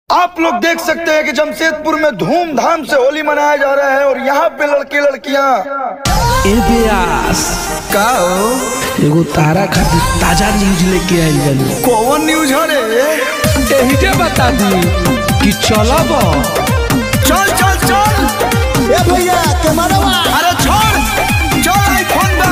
आप लोग देख सकते हैं कि जमशेदपुर में धूमधाम से होली मनाया जा रहा है और यहाँ पे लड़के लड़कियाँ ए ब्यास का हो? एगो तारा खातिर ताजा न्यूज लेके आइल बानी कौन न्यूज है रे एही जे बता दी कि चलब चल चल चल ए भैया कैमरा अरे छोड़ चल आईफोन बा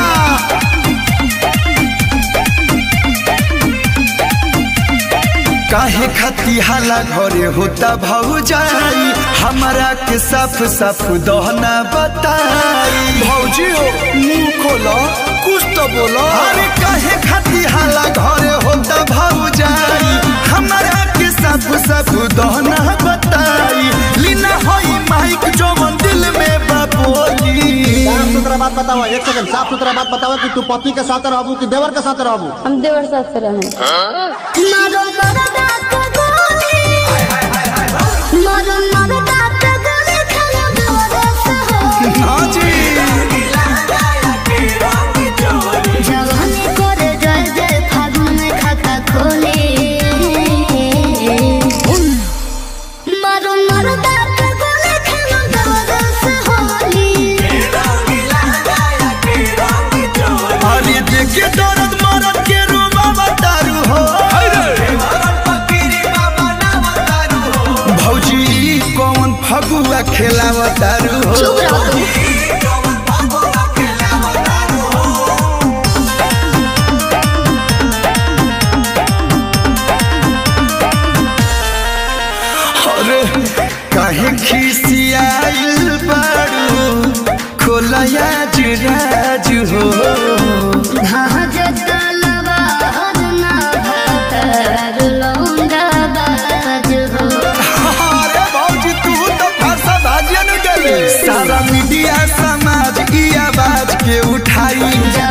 काहे खती हाला घरे होता भौजाई हमारा के साफ साफ दहना बताई भौजी हो मुंह खोलो कुछ तो बोलो अरे काहे खती हाला घरे होता भौजाई हमारा के साफ साफ दहना बताई लीना होई माइक जो दिल में बाबोली साफ सुथरा बात बताओ एक सेकंड साफ सुथरा बात बताओ कि तू पति के साथ रहबू कि देवर के साथ रहबू हम देवर साथ से रहें हाँ जी अरे देखे दर्द मरद के रूबा बतारू हो भौजी ई कौन फगुआ खेलावतारू हो अरे काहे खिसियाइल बारू खोलया जुराज हो अरे भौजी तू तो भाषा भाजन गले सारा मीडिया समाज की आवाज के उठाई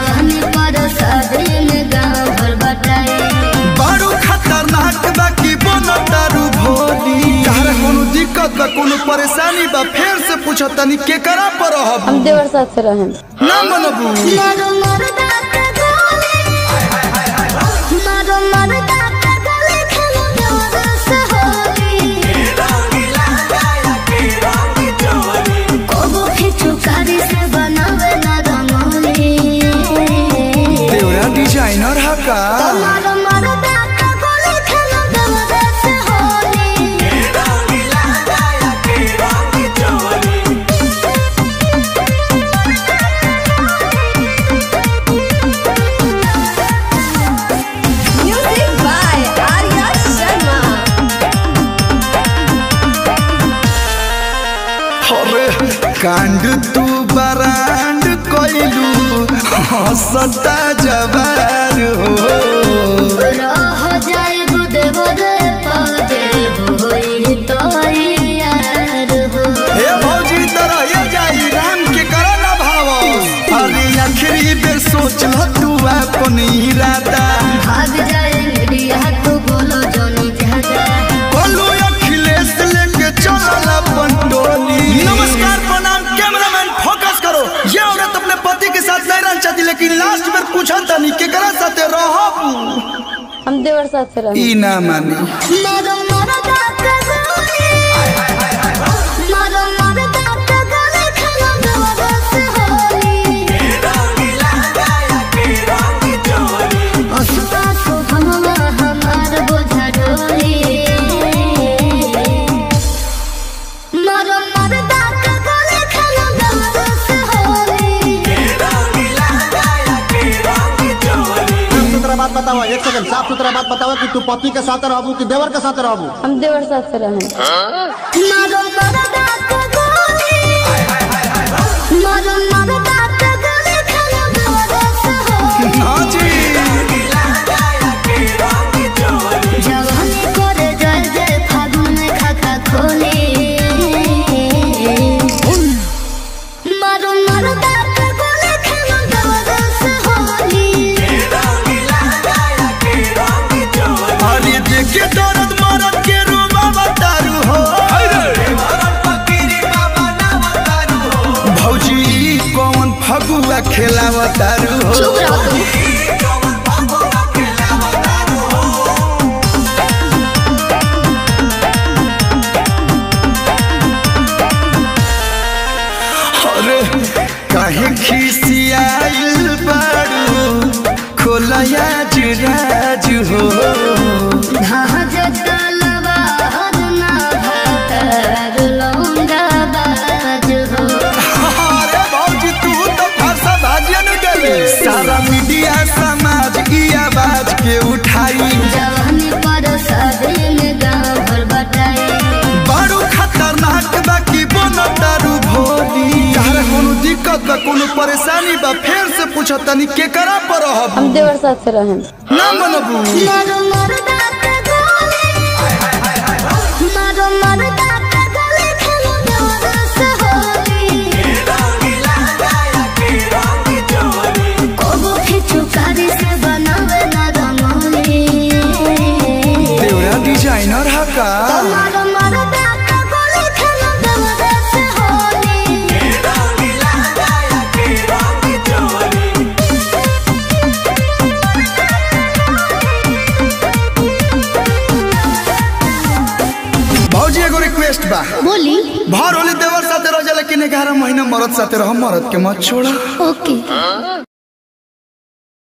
बड़ू खतरनाक बा की बनो दारू भोली तारा कोनो दिक्कत बा कोनो परेशानी बा फेर से पूछो तनी के करा पर रहब हम देवर साथ से रहें ना मनबू देवरा डिजाइनर हा का म्यूजिक बाय आर्या शर्मा अरे कांड तू बरांड कोइलू हंसता जवार हो हे भौजी तरह ये जाई राम के करो ना भाव अरे आखिरी बेर सोच ल तू अपन इरादा बोलो अखिलेश लेके चलल अपन टोली नमस्कार प्रणाम कैमरामैन फोकस करो ये औरत अपने पति के साथ नहीं रहना चाहती लेकिन लास्ट में पूछा तनी केकरा साथे रहब हम देवर साथ से रहें ई ना मानी साफ सुथरा बात बताओ एक सेकंड साफ सुथरा बात बताओ कि तू पति के साथ रहबू कि देवर के साथ रहबू हम देवर साथ से रहें हाँ जी अरे देखे दर्द मरद के रूबा बतारू हो भौजी ई कौन पूछत तनी के करा पर रहब हम देवर साथ से रहें ना मनबू मारो मरदा के गोली मारो मरदा के गोली खेलो देवर से होली कोबो खिचू कारी से बनावे ना रंगोली देवरा डिजाइनर हा का मारो मरदा के गोली खेलो देवर से होली भौजी एगो रिक्वेस्ट बा बोली भर होली देवर साथे रह जा लेकिन 11 महीना मरद साथे रह मरद के मत छोड़ा ओके